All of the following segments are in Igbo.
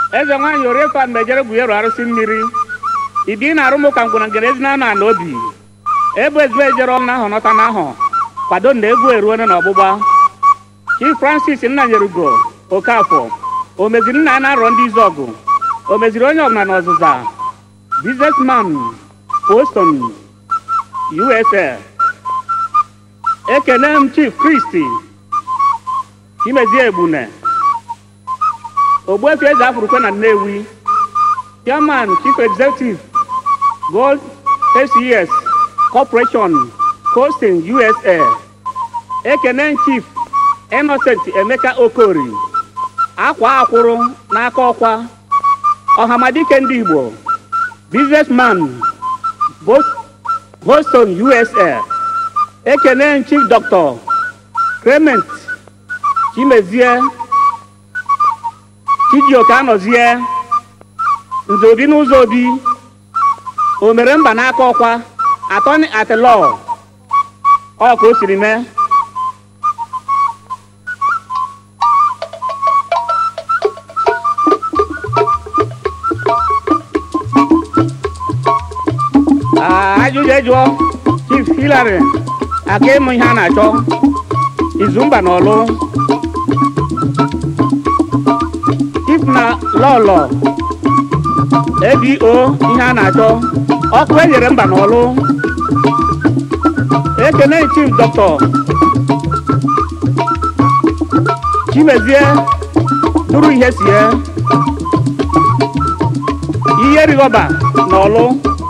eze nwaanyị oriefa mejere gwuyeru arụsị mmiri ibi na arụmụ ka ngwụna ngere ezi na anụ ala obi ebu ezigbo ejere ọnụ ahụ nọta n'ahụ kwado na egwu eruone na ọgbụgba chief francis nnanyerugo okafọ o meziri nna ya na-arọ ndị izu ọgụ o meziri onye ọbụla na ọzụza businessman boston usa ekene m chief kristi chimezie egbune ogbuefi eze afurukwe na nnewi chairman chief executive gold aces corporation coasting usa ekene chief innocent emeka okori akwa akwụrụ n'aka ọkwa ọhamadike ndị igbo businessman Bos- boston usa ekene chief dr clement chimezie chijioke anọzie nze obi n'ụzọ obi o mere mba n'aka ọkwa atọni atilọ ọ ka o siri mee Ah, ajụjụ ejụọ chief hilary aka ịmụ ihe a na-achọ izumba na ọlụ chief na lọlọ abo ihe a na-achọ ọkụ enyere mba na ọlụ ekene chief dọkịta chimezie duru ihe sie ihe rigọba na ọlụ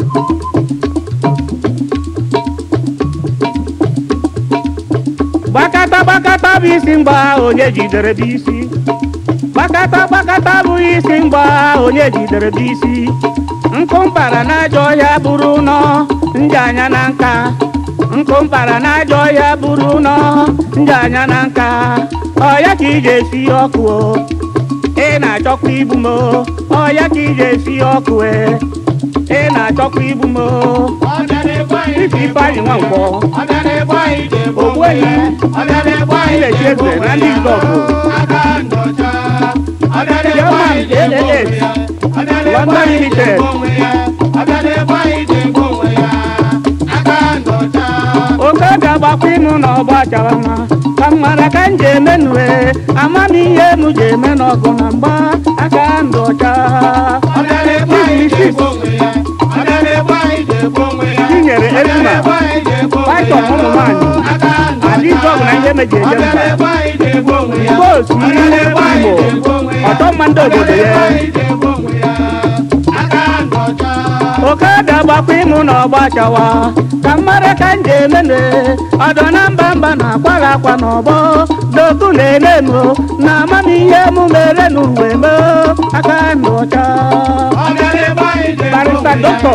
gbakata gbakata bụ isi mgba onye jidere bụ isi gbakata gbakata bụ isi mgba onye jidere bụ isi nkụ mpara n'ajọ ọhịa bụrụ nọ nje anya na nka nkụ mpara n'ajọ ọhịa bụrụ nọ nje anya na nka ọya ka ije esi ọkụ o ị na-achọkwa igbu m o ọya ka ije esi ọkụ e ị na-achọkwa igbu m o ife ifeanyị nwa nkwọ ogbuehi ilechi eze na ndị izọgụ German LLS London Limited oke ga-agbakwa ịnụ na ọgba chara mma ka m mara ka m ji eme nue amamihe m ji eme n'ọgụ na mgba aka ndụ ọcha tinyere ezuma python ụmụ nwanyị adịzọgụ na ihe meji eje mba igbo otu ihe igbo ọtọ mma ndị obodo ya oke ga-agbakwa ịmụ na ọgba chawa ka mmadụ ka m ji emene ọdọ na mba mba na-akwara akwa n'ọgbọ doku na-ene m na amamihe m mere n'uwe m aka ndụ ọcha barista dọkịta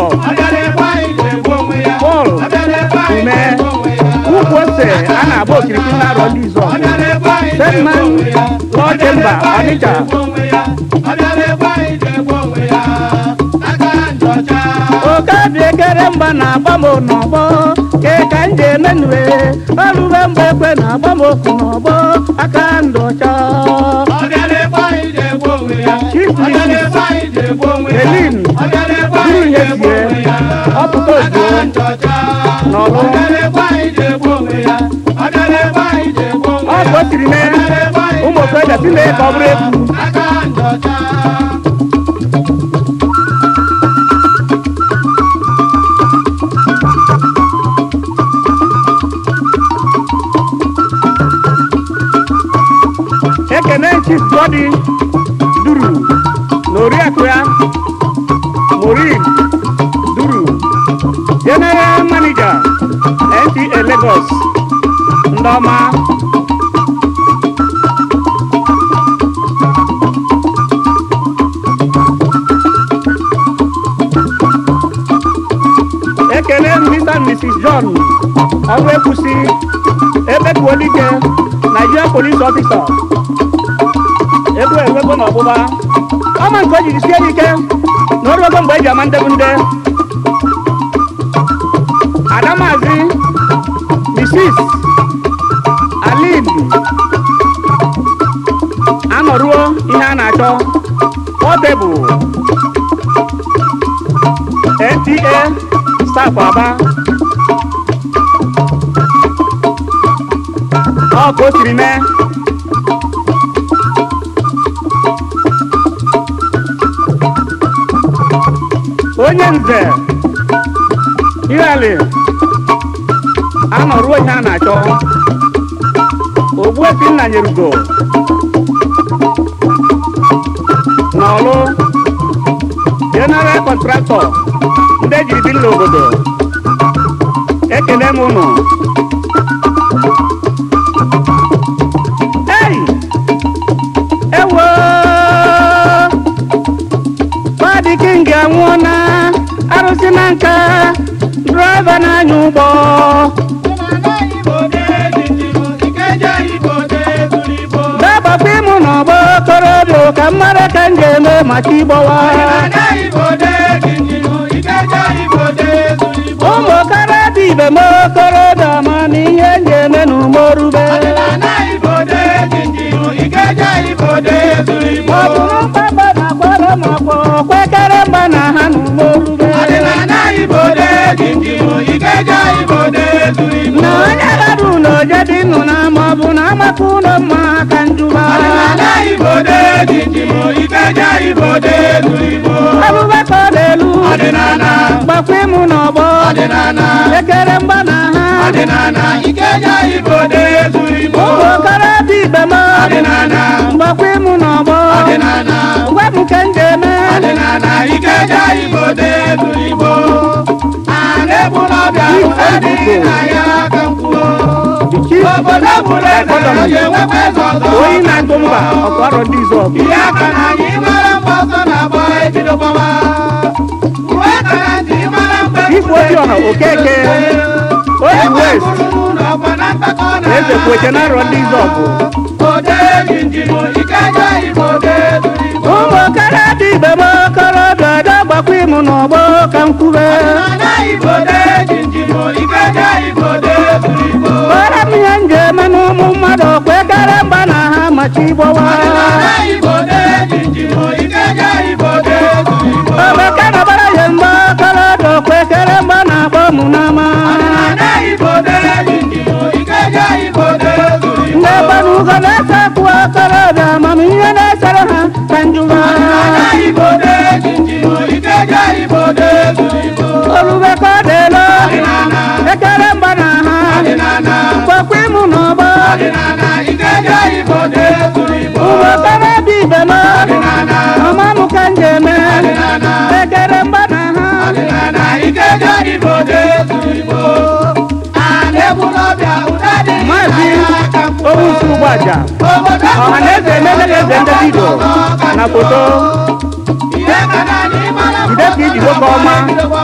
Paul ume ukwu ose a na-agba okirikiri na arọ ndị izu Sedman Law Chamber Ọnịcha oke dị ekere mgba na-agba m n'ọgbọ ke ka m ji emenue olube mgbe ekwe na-agba m okwu n'ọgbọ aka ndụ ọcha Chief Mrs. Helene buru ihe sie ọpụta ozugbo n'ọlụ ọ bụ o siri mee ụmụ okorobịa si mee ka ọ bụrụ egwu ekene chief godi duru na oriakụ ya morin duru general manager nta lagos ndị ọma ekele mr and mrs john ọrụ ekwusi ebetuolike nigerian police officer egwu enwego n'ọgbụgba ọma nke o jiri sie ike na oruogo mgbe eji ama ndebu nde adamazi mrs alin anọruo ihe a na-achọ Portable NTA staff Aba ọ ka o siri mee onye nze ihali anọruo ihe a na-achọ ogbuefi nna nyerugo n'ọlụ general kọntraktọ ndị ejiri bi n'obodo ekele m unu ei ewo Fadi King anwụọna arụsị na nka draiva na-anya ụgbọ dabapụ ịmụ n'ọgbọ okorobịa ka mmara ka m ga-eme maka ịgbọwa ụmụ okorobịa ibe m okorobịa ma na ihe m ga-eme n'umorube ọ bụrụ mkpagba na akwara m ọkpọ kwekere mgba na ha n'umorube na onye bara ụlọ jedị nnụ na ma ọ bụ na amaka ụlọ mma ka njuba abụbakọ n'elu gbakwa ịmụ n'ọgbọ ekere mgba na ha ụmụ okorobịa ibe m mgbakwa ịmụ n'ọgbọ gwa m ka m ga-eme Obodo bụrụ eze onye nwekwa eze ọzọ onye na-atụ mba ọkwarọ ndị izu ọgụ ihe aka na anyị mara mgbe ọzọ na-agba ebido gbawa uwe aka na ntị mara mgbe Igwe Obiọha Okeke, Obi West, eze kwete na arọ ndị izu ọgụ ode jinjin ike ja igbo ode duru igbo ụmụ okorobịa ibe m okorobịa ọdọ gbakwa ịmụ n'ọgbọ ka m kwube ana igbo ode jinjin ike ja igbo ode duru igbo kpọrọ m ihe m ga-eme n'ụmụ mmadụ kwekere mgba na ha machi ịgbọwa ana igbo ode jinjin ike ja igbo ode duru igbo obeke na bara ya mgbe okorobịa kwekere mgba na-akpọ mụ n'ama ana igbo ode jinjin ike ja igbo ode duru igbo ndị gbanugo na-ese kwụ okorobịa amamihe na-esere ha ka njuba ana igbo ode jinjin ike ja igbo ode duru igbo orube ka ọ dịelo ọdịnala ekere mgba na ha ọdịnala gbakwa ịmụ n'ọgbọ ọdịnala ike ja igbo ode duru igbo ụmụ okorobịa ibe m ọdịnala ọma m ka m ga-eme ọdịnala ekere mgba na ha ọdịnala ike ja igbo ode duru igbo ana ebulọbịa ụda dị maazị aka mkpụrụ owusu ụgbọaja obodo ọha na eze emelele eze ndị vidio na foto ihe ka na anyị mara jide ka iji nwoke ọma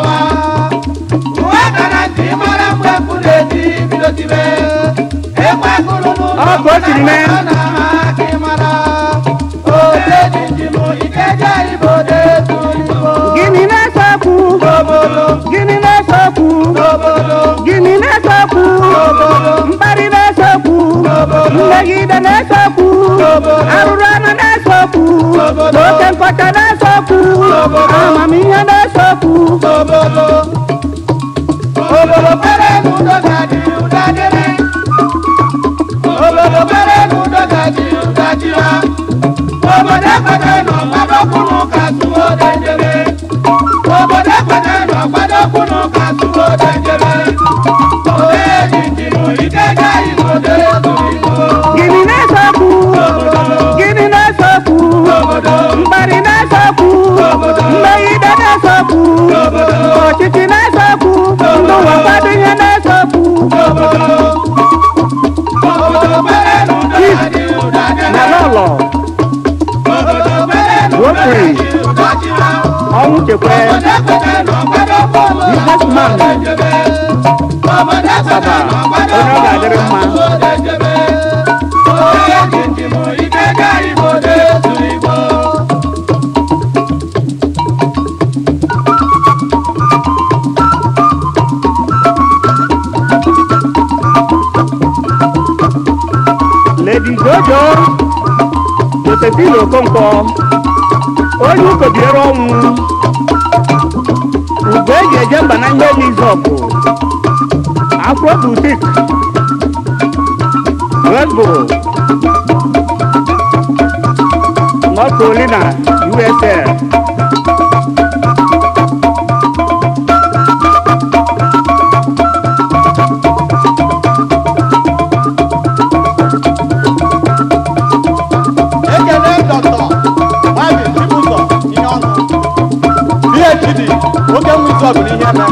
uwe ka na ntị mara mgbe mkpu na-eti bido tibe ekwe kụrụ n'ụlọ Ọ ka o siri mee. ọ na-ama aka ịmara ode jinjin ike ja igbo ode duru igbo gịnị na-ese okwu obodo gịnị na-ese okwu obodo gịnị na-ese okwu mkparị na-ese okwu mmegide na-ese okwu arụrụ anụ na-ese okwu na oke nkọcha na-ese okwu amamihe na-ese okwu obodo obodo pere n'udo ga-adị ụda dịrị obodo pere n'udo ga-adị ụda dịra obodo ekwete nọ gbadokwunu ka tụwo dendere obodo ekwete nọ gbadokwunu ka tụwo dendere ode jinjin ike ga igbo ode duru igbo gịnị na-ese okwu gịnị na-ese okwu obodo mkparị na-ese okwu mmegide na-ese okwu ọchịchị na-ese okwu ndị ụwa kwado ihe na-ese okwu obodo obodo pere n'udo ga-adị ụda na dịrị lọlọ obodo pere n'udo ga-adị ụda dịra ọnwụ chekwe businessman Baba, onye ọ ga-adịrị mma. lady jojo josephine okonkwo onye ụkọbiere ọnwụ ugbo eji eje mba na ihe n'izọpụ afro butik redbull north carolina usa ekele dọkịta nwabi chibụzọ ihe ọnụ phd oke nwụzi ọgụ n'ihe eme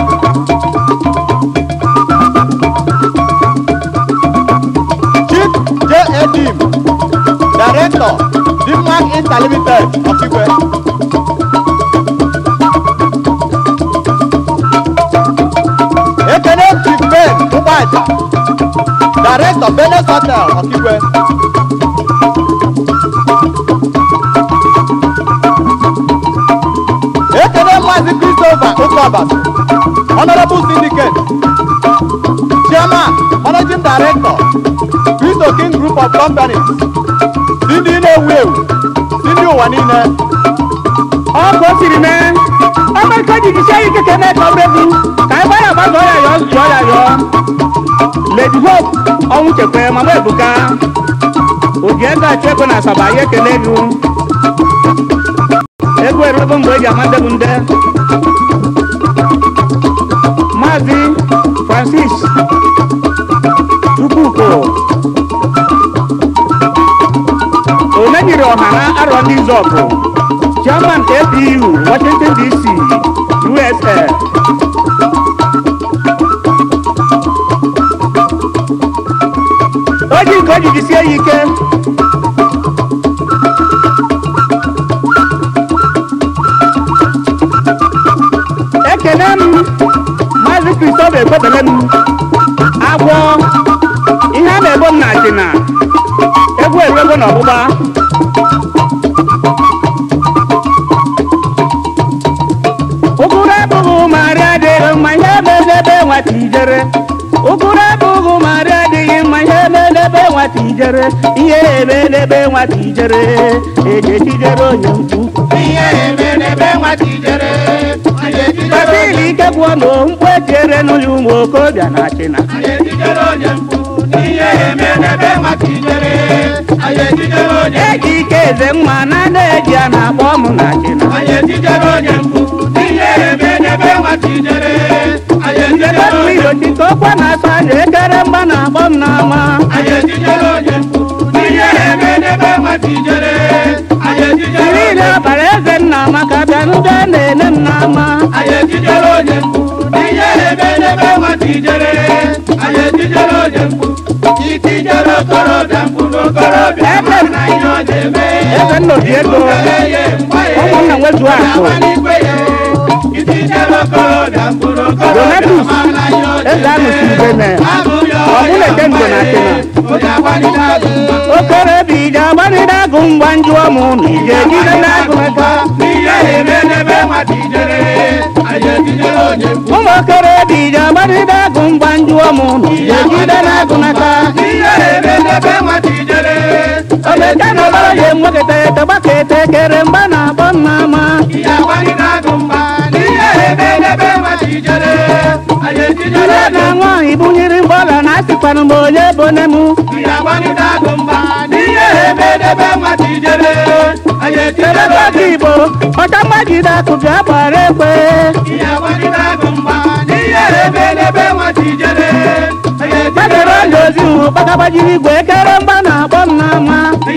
chief j edim director dimmark interlimited ọkigwe ekele chief ben ụgbọaja director benes hotel ọkigwe ekele maazị christopher ụkọbas honorable syndicate chairman managing director cristo king group of companies si ndị na-ewu ewu si ndị ụwa niile ọ ka o siri mee ọmeka jigisie ike ka eme ka ọ bụrụ egwu ka ebe ya gbazọọ ya yọọ zụọ ya yọọ lady hope ọnwụ chekwe mama ebuka oji ego achụ ego na asaba ya ekele gị ego erugo mgbe eji ama ndebụ nde maazị francis chukwuko onye nyere ọha na arọ ndị zọpụ chairman apu washington dc usa o ji nke o ji jisie ya ike ekene m maazị kristofa ekwebele m agwọ ihe a na-ebo m na achịna egwu eruego na ọgbụgba ụgụrụ abụghị marị adịghị mma ihe melebe nwata ijere ụgụrụ abụghị marị adịghị mma ihe melebe nwata ijere ihe emelebe nwata ijere eji ejijere onye mkpu ihe emerebe nwata ijere anyị ejijere basili ike gwụọ na mkpu etiere n'ụlọ ụmụ okorobịa na achịna anyị ejijere onye mkpu ihe emerebe nwata ijere anyị ejijere onye eji ike eze mma na na-eji a na-akpọ m na achịna anyị ejijere onye mkpu ihe emerebe nwata ijere anyị ejijere Ndebụ onye irochi ka ọkwa na-asọ aja ekere mgba na-akpọ m n'ama anyị ejijere onye mkpu ihe emerebe nwata ijere anyị ejijere niile onye ọbara eze nna maka bịa ndị a na-ene m n'ama anyị ejijere onye mkpu ihe emerebe nwata ijere anyị ejijere onye mkpu itijere okorobịa mkpu n'okorobịa Ebe m. na ihe ọ na-eme eze nna oji ego ụmụnna nwezu akụ Donatus, eze anụsi ubene ọbụla eke ndo na achịna okorobịa ije agbanide agụ mgba njụọ m ụnụ ije ejide n'agụ aka ụmụ okorobịa ije agbanide agụ mgba njụọ m ụnụ ije ejide n'agụ n'aka omeka na ọbara ya enweketa ete gbaka ete kere mgba na-akpọ m n'ama ire na nwaanyị bunyere mgbọla na asịkwanụ m onye bone m ebekọta igbo ọcha mmajide akụ bịa gbara ekwe gbadoro ọla ozi hụ gbagagbajiri igwe ekere mgba na-akpọ m n'ama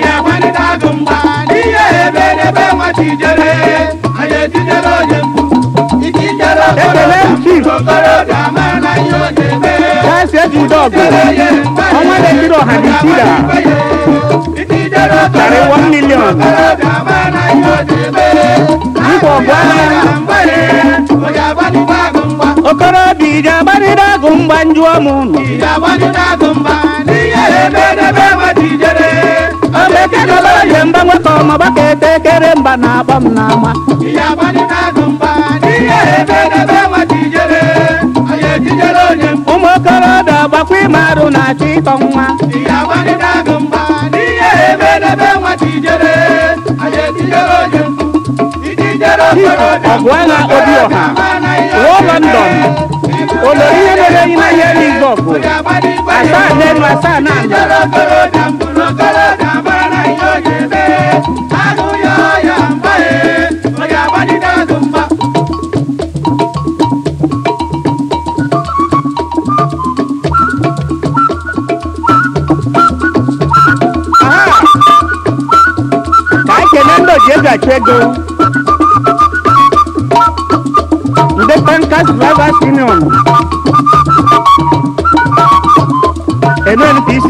ekele m chief kasi ejide ọgụ ọnwa na-ekiri ọha dị sida karị 1 million nkwa ọgụ agha okorobịa ije agbanide agụ mgba njụọ m ụnụ omeke na ọbara ya mgba nwekọ ma gbaka ete kere mgba na-akpọ m n'ama ụmụ okorobịa gbakwa ime arụ na-achọ ịtọ nwa ọgụ agha obi ọha ruo london olori ihe mere enyi na ihe n'izu ọgụ asaa n'elu asaa na ala aha ka anyị kelee ndị oji ego achụ ego ndị tankas drivers union nnpc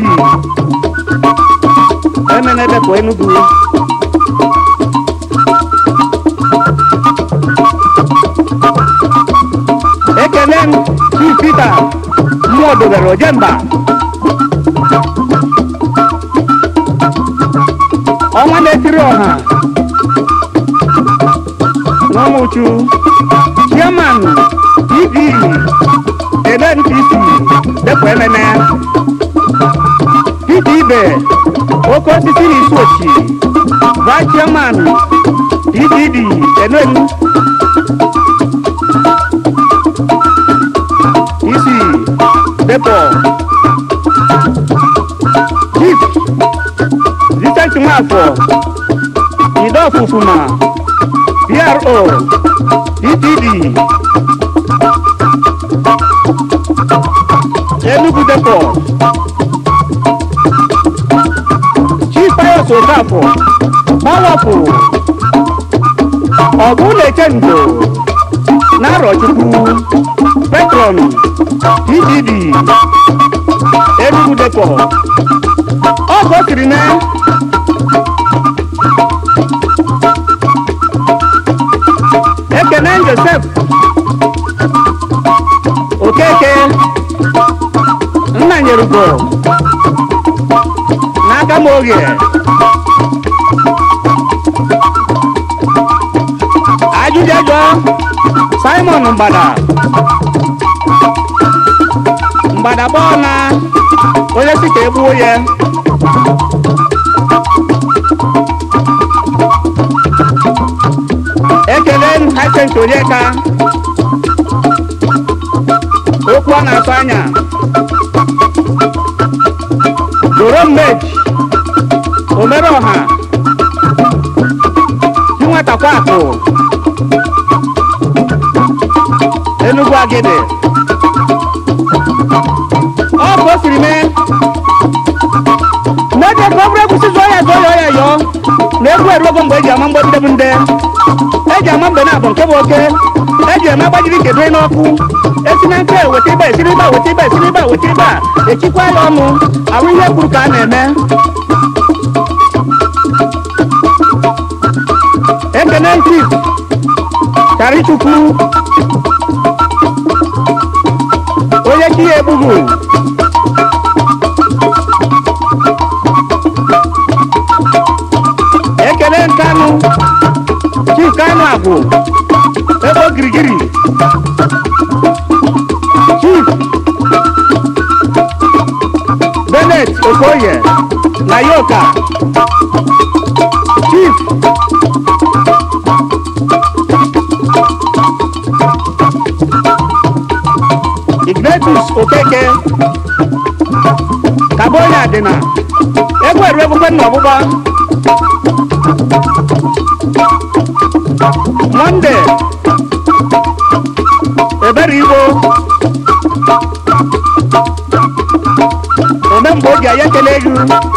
emenedepụ enugu ekele m chief peter mmụọ dobere ojemba ọnwa na-etiri ọha n'ọmụchu chairman tv nnpc depụ ememe peter ibe oke osisi na isi ochi vice chairman pdd enen isi depụ chief Vincent Nwafọ Ido Ofufuma PRO DPD Enugu Depot Chief Pius Okafọ Powerful Ọgụ na-eche ndo Narọchukwu Petron DPD Enugu Depot ọ ka o siri mee ekene josef okeke nna nyerugo n'aka m oge ajụjụjụ simon mgbada mgbada gbọọ na onye si ka egbuo ya ekele m hacent onyeka okwu ọ na-atụ anya doro mmeji omere ọha chinwetakwa akụ enugwu agide ọ bụ o siri mee n'oge ka ọ bụrụ egwusi zụọ ya zụọ ya ọ ya yọọ na egwu eruogo mgbe eji ama mgbọdide bụ nde eji ama mgbe na-abụ nke bụ oke eji eme agbajiri kedu n'ọkụ esi na nke weta ibe esiri ibe a, weta ibe esiri ibe a, weta ibe a echikwa ya ọnụ ahụ ihe kwuru ka a na-eme ekene chief charichukwu onye chi ya egbughu ekele nkanụ chief kanụ agwụ ebe ogirigiri chief benet okoye na yoka chief ignatius okeke kabonye adịna egwu eru egbukwe nna ọgbụgba monde ebere igbo ome mgbe oge anyị ekele gị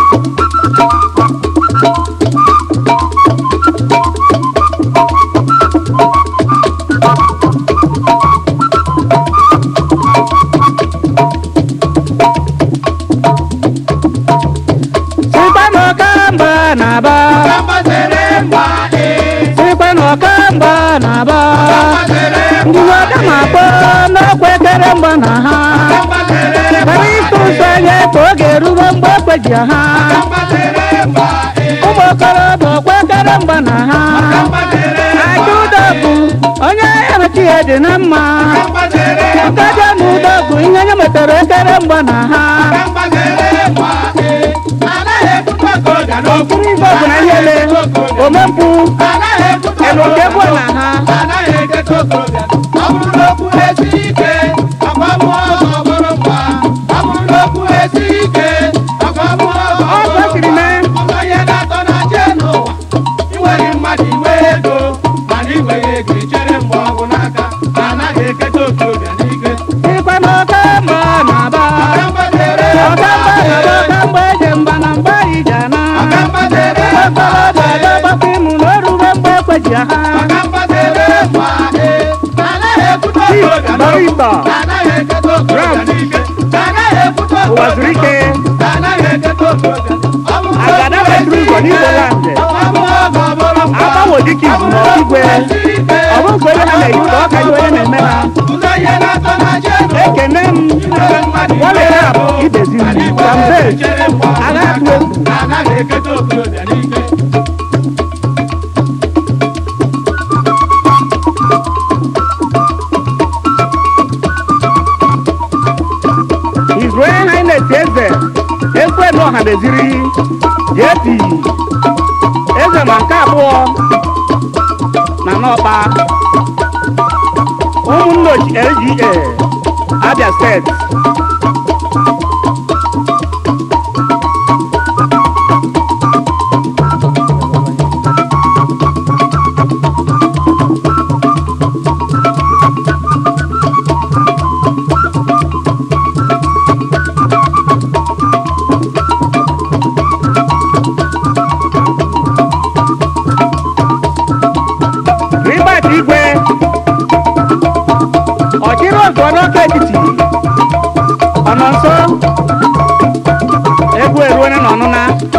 sikwa n'ọkamba na-aba sikwa n'ọkamba na-aba ndị ọka na-akpọ n'ọkwa ekere mgba na ha kara ịtụ ụzọ anya ka oge erugo mgbe ekweji ha ụmụ okorobịa ọkwa ekere mgba na ha aja ụdọ bụ onye emechi ya dị na mma nkaja na ụdọ bụ ihe nye metara ekere mgba na ha okiri ife ọbụla ihe ele omempụ elu oke bụ na ha ya ha maka mgbasere mgba e anaghị ekwute okorobịa Barista. n'okwu anaghị eketa okorobịa n'ike anaghị ekwute Ụwa zuru ike. okorobịa anaghị eketa okorobịa ọ bụ Agada Petro Igbo n'Igbo land. Agbanwo dịka izu na ọkigwe. Ọ bụ nke onye ha na-eyi ka ọ ka dị onye na-eme ha. ụzọ ihe na-atọ na chi elu ekene m nwalere abụ ibezi m kambe agha atụ egwu anaghị eketa okorobịa n'ike His Royal Highness eze ekwelu ọha meziri JP eze ma nke abụọ na n'ọkpa ụmụnne ochi LGA Abia steeti Ribert Igwe ọchịrị ọzọ n'ọka etiti ọ nọ nso egwu eruone n'ọnụna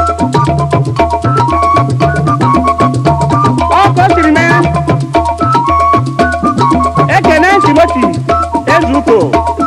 ọkọ siri mee ekene Timoti Ezuko